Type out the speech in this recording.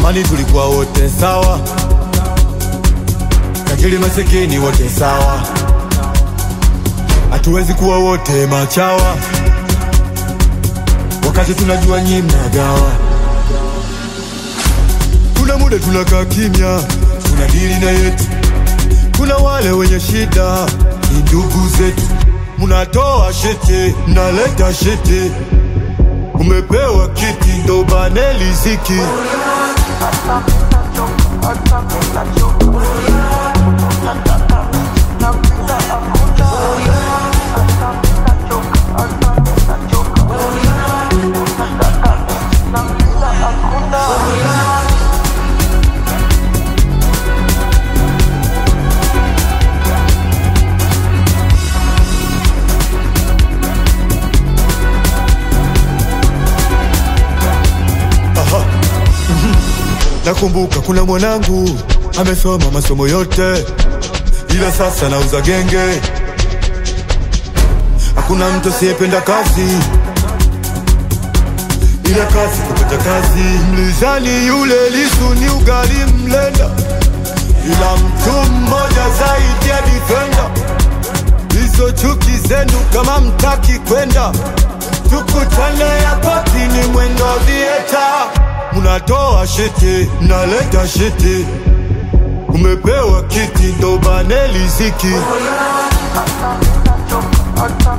Zamani tulikuwa wote sawa, tajiri masikini wote sawa, hatuwezi kuwa wote machawa, wakati tunajua nyi mnagawa. Kuna muda tunakaa kimya, tunadili na yetu. Kuna wale wenye shida, ni ndugu zetu. Munatoa shete, mnaleta shete, umepewa kiti ndo bane liziki. Aha. Mhm. Nakumbuka kuna mwanangu amesoma masomo yote, ila sasa nauza genge. Hakuna mtu asiyependa kazi, ila kazi kupata kazi. Mlizani yule Lisu ni ugali mlenda, ila mtu mmoja zaidi ya defender. Hizo chuki zenu kama mtaki kwenda, tukutane hapa ni mwendo vieta. Munatoa shete, mnaleta shete, umepewa kiti ndo bane liziki. Hata